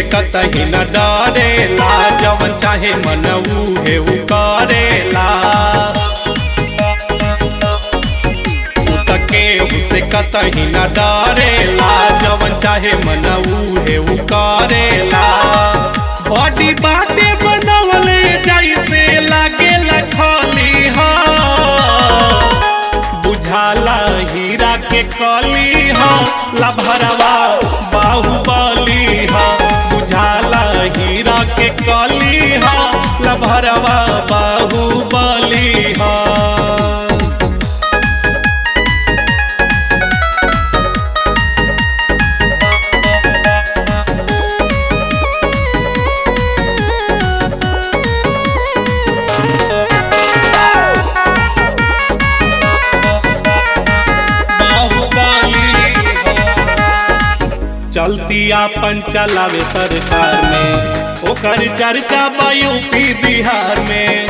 कतही न डरेला जवन चाहे मन उहे उ करेला उ त केहू से कतही न डरेला जवन चाहे मन उहे उ करेला बॉडी बाटे बनवले जैसे लागेला खली हा बुझाला हीरा के कली हा लभरवा बाहुबली हा बुझाला हीरा के कली हा लभरवा बाहुबली हा चलती आपन चलावे सरकार में ओकर चर्चा बा यूपी बिहार में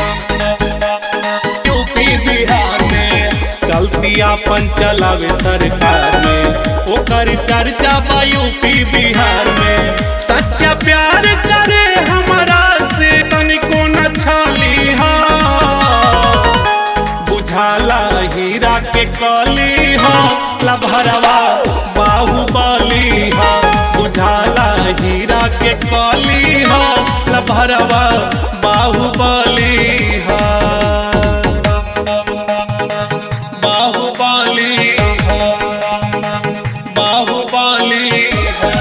यूपी बिहार में चलती आपन चलावे सरकार में ओकर चर्चा बा यूपी बिहार में सच्चा प्यार करे हमरा से तनिको न छली हा बुझाला हीरा के कली हो लभरवा बाहुबली हो बुझाला हीरा के कली हो लभरवा बाहुबली हो बाहुबली हो बाहुबली हो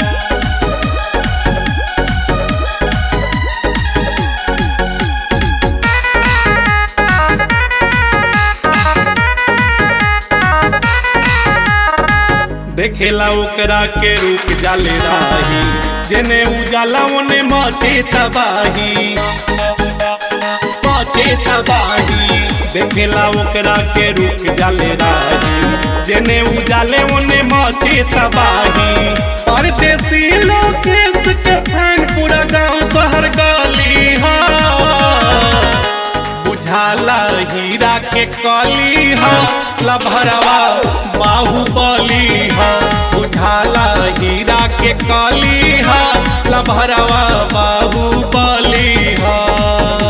देखेला ओकरा के रूप जाले राही जेने उजाला ओने मचे तबाही मचे तबाही देखेला ओकरा के रूप जाले राही जेने उजाले ओने मचे तबाही परदेसी लोकेश के फैन पूरा गांव शहर गली हा बुझाला हीरा के कली हा लभरवा बाहुबली हा बुझाला हीरा के कली हा लभरवा बाहुबली हा